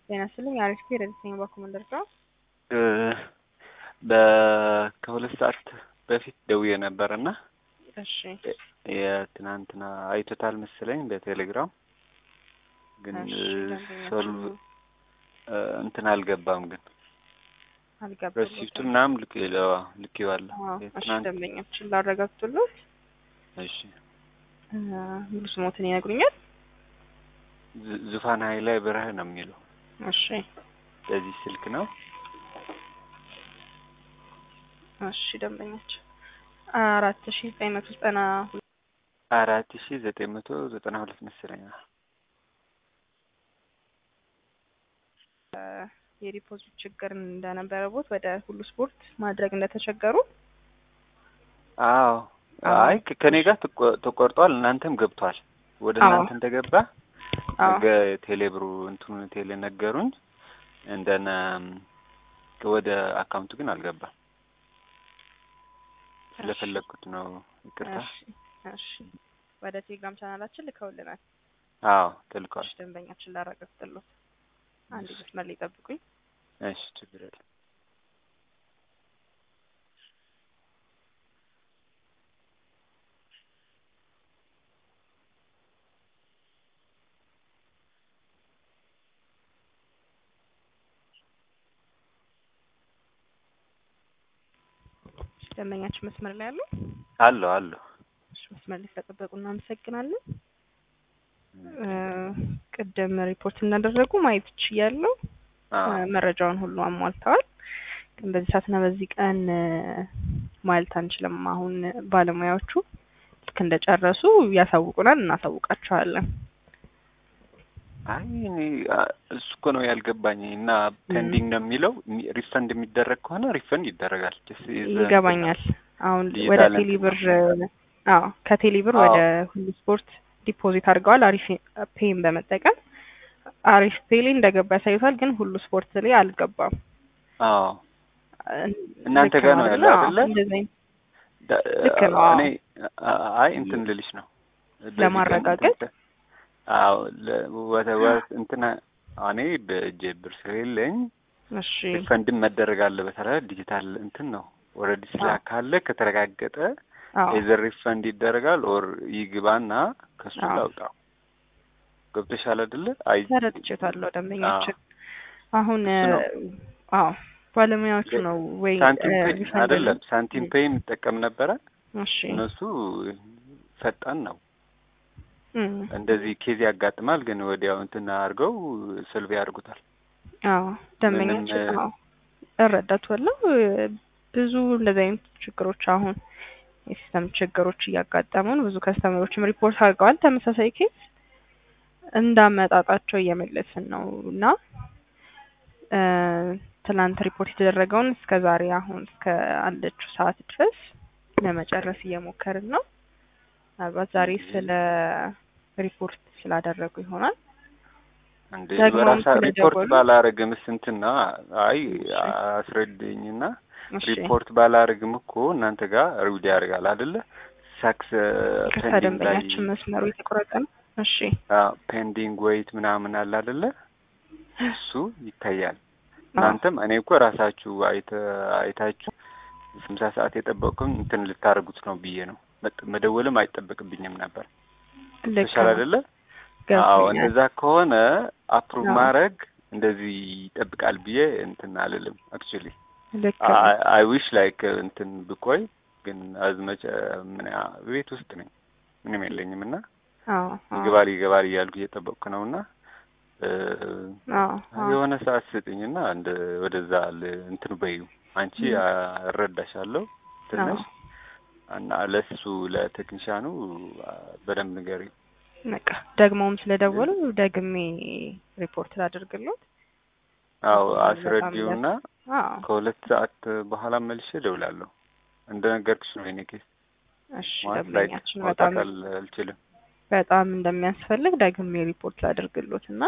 ጤና ይስጥልኝ። አሪፍ ረድተኛ በኮመንደር ጋር ከሁለት ሰዓት በፊት ደውዬ ነበር እና እሺ የትናንትና አይቶታል መሰለኝ በቴሌግራም ግን እሺ፣ ሶል እንትን አልገባም ግን አልገባም። ረሲፕቱ ምናምን ልክ ልኬዋለሁ። እሺ የትናንት ደንበኛችን ላረጋግጡልዎት እሺ እ ሙሉ ስሞትን ይነግሩኛል? ዙ- ዙፋን ሀይላይ ብርህ ነው የሚለው እሺ በዚህ ስልክ ነው። እሺ ደንበኛችን አራት ሺ ዘጠኝ መቶ ዘጠና ሁለት አራት ሺ ዘጠኝ መቶ ዘጠና ሁለት መሰለኝ። እ የዲፖዚት ችግር እንደነበረቦት ወደ ሁሉ ስፖርት ማድረግ እንደተቸገሩ አዎ አዎ። አይ ከ- ከኔ ጋር ተቆ- ተቆርጧል፣ እናንተም ገብቷል። ወደ አዎ። እናንተ እንደገባ አዎ ነገ ቴሌብሩ እንትኑ ቴሌ ነገሩኝ። እንደነ ወደ አካውንቱ ግን አልገባም። ስለፈለግኩት ነው። ይቅርታ። እሺ እሺ ወደ ቴሌግራም ቻናላችን ልከውልናል። አዎ ተልኳል። እሺ ደንበኛችን ላረጋግጥልዎት አንድ መስመር ላይ ጠብቁኝ። እሺ ችግር የለም። እሺ ደንበኛችን መስመር ላይ አሉ? አለሁ አለሁ። እሺ መስመር ላይ ስለጠበቁ እናመሰግናለን። እ ቅድም ሪፖርት እንዳደረጉ ማየት ችያለሁ። አዎ እ መረጃውን ሁሉ አሟልተዋል። ግን በዚህ ሰዓትና በዚህ ቀን እ ማለት አንችልም። አሁን ባለሙያዎቹ ልክ እንደጨረሱ ያሳውቁናል፣ እናሳውቃቸዋለን። አይ እኔ አ- እሱ እኮ ነው ያልገባኝ እና ፔንዲንግ ነው የሚለው ሚ- ሪፈንድ የሚደረግ ከሆነ ሪፈንድ ይደረጋል። Just is- ይገባኛል። አሁን ዲጂታል ወደ እንትን ቴሌብር አዎ ከቴሌብር አዎ። ወደ ሁሉ ስፖርት ዲፖዚት አድርገዋል። አሪፍ ፔይን በመጠቀም አሪፍ ፔይ ላይ እንደገባ ያሳዩታል። ግን ሁሉ ስፖርት ላይ አልገባም። አዎ እ- እናንተ ልክ ጋር ነው ነው አይደለ? ያለው አዎ፣ አይደለ? እንደዚህ አይነት ዳ- ልክ ነው። አዎ። እኔ አ- አይ እንትን ልልሽ ነው በዚህ ቀን ለማረጋገጥ? እንትን- አዎ ለ- ወደ ወ- እንትና እኔ በእጄ ብር ስለሌለኝ እሺ ሪፈንድም መደረግ አለበት አይደል? ዲጂታል እንትን ነው ኦልሬዲ ስላካለ ከተረጋገጠ አዎ ኤዘር ሪፈንድ ይደረጋል ኦር ይግባና ከሱ አዎ። ላውጣው። ገብተሻል አይደለ? አይ ተረድቼታለሁ ደንበኛችን። አሁን እ እሱ ነው። አዎ ባለሙያዎቹ ነው ወይ ሳንቲም እ ፔይ ሪፈንድ አይደለም ሳንቲም ፔይ የሚጠቀም ነበረ። እሺ እነሱ ፈጣን ነው። እም፣ እንደዚህ ኬዝ ያጋጥማል፣ ግን ወዲያው እንትን አድርገው ስልቭ ያደርጉታል። አዎ ደንበኛችን ምንም፣ እ አዎ እረዳችኋለሁ። እ ብዙ እንደዚህ አይነት ችግሮች አሁን የሲስተም ችግሮች እያጋጠሙን ብዙ ከስተመሮችም ሪፖርት አድርገዋል። ተመሳሳይ ኬዝ እንዳመጣጣቸው እየመለስን ነው እና እ ትላንት ሪፖርት የተደረገውን እስከ ዛሬ አሁን እስከ አለችው ሰዓት ድረስ ለመጨረስ እየሞከርን ነው። ምናልባት ዛሬ ስለ ሪፖርት ስላደረጉ ይሆናል። እንደ ደግሞም በራሳ ሪፖርት ስለደወሉ ባላረግም ስንትና አይ እሺ አስረድኝና እሺ ሪፖርት ባላረግም እኮ እናንተ ጋር ሪውድ ያደርጋል አይደለ? ሳክስ ይቅርታ ፔንዲንግ ላይ ደንበኛችን መስመሩ የተቆረጠ ነው። እሺ ፔንዲንግ ወይት ምናምን አለ አይደለ? እሱ ይታያል። አዎ እናንተም እኔ እኮ ራሳችሁ አይተ አይታችሁ ስምሳ ሰዓት የጠበቅኩኝ እንትን ልታደርጉት ነው ብዬ ነው መጥ- መደወልም አይጠበቅብኝም ነበር። ልክ ተሻለ ነው አይደለ? አዎ ገብቶኛል። እንደዛ ከሆነ አፕሩቭ አዎ ማድረግ እንደዚህ ይጠብቃል ብዬ እንትን አልልም። አክቹሊ ልክ ነው። አይ ዊሽ ላይክ እንትን ብቆይ ግን አዝመጨ ምን ያ- ቤት ውስጥ ነኝ ምንም የለኝም እና አዎ አዎ ይገባል ይገባል እያልኩ እየጠበቅኩ ነው እና እ፣ አዎ አዎ የሆነ ሰዓት ስጥኝና እንደ ወደዛ ል- እንትን በዩ አንቺ እም፣ አ- እረዳሻለሁ አዎ ትንሽ እና ለሱ ለቴክኒሻኑ አ፣ በደንብ ንገሪው። በቃ ደግሞም ስለደወሉ ደግሜ ሪፖርት ላደርግሎት አዎ እሱንም በጣም አስረዲውና ደስ አዎ ከሁለት ሰዓት በኋላ መልሼ እደውላለሁ። እንደነገርኩሽ ነው የኔ ኬስ እሺ ማለት ላይክ ደንበኛችን ማውጣት በጣም አል- አልችልም። በጣም እንደሚያስፈልግ ደግሜ ሪፖርት ላደርግሎት እና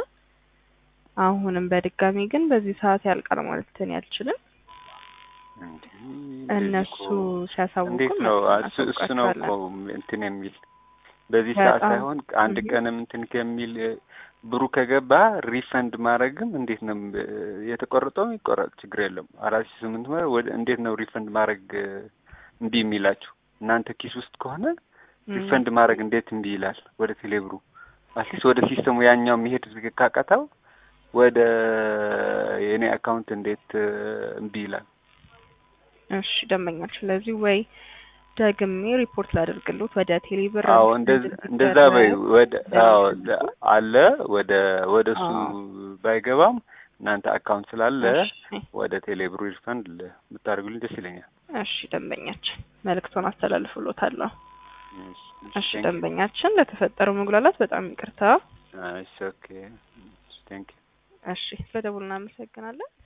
አሁንም በድጋሚ ግን በዚህ ሰዓት ያልቃል ማለት እኔ አልችልም። እንዴ እንደዚህ እነሱ እኮ ሲያሳውቁ እንዴት ነው እሱ እሱ ነው እኮ እንትን የሚል በዚህ ሰዓት በጣም ሳይሆን አንድ እህ ቀንም እንትን ከሚል ብሩ ከገባ ሪፈንድ ማድረግም እንዴት ነው እ፣ የተቆረጠውም ይቆረጥ ችግር የለም። አራት ሺህ ስምንት መቶ ወደ እንዴት ነው ሪፈንድ ማድረግ እ፣ እምቢ የሚላችሁ እናንተ ኪስ ውስጥ ከሆነ እም፣ ሪፈንድ ማድረግ እንዴት እምቢ ይላል? ወደ ቴሌብሩ አትሊስት ወደ ሲስተሙ ያኛው መሄድ ካቃተው ወደ የኔ አካውንት እንዴት እ፣ እምቢ ይላል? እሺ ደንበኛችን ስለዚህ ወይ ደግሜ ሪፖርት ላደርግሎት ወደ ቴሌብር አዎ እንደዛ እንደዛ በይ ወደ አዎ ለ- አለ ወደ ወደ እሱ አዎ። ባይገባም እናንተ አካውንት ስላለ እሺ ወደ ቴሌብሩ ሪፈንድ ል- ብታደርጉልኝ ደስ ይለኛል። እሺ ደንበኛችን መልእክቱን አስተላልፍሎታለሁ። እሺ እሺ ቴንክ ዩ ደንበኛችን ለተፈጠረው መጉላላት በጣም ይቅርታ። እሺ ኦኬ ቴንክ ዩ እሺ ስለደውል እናመሰግናለን።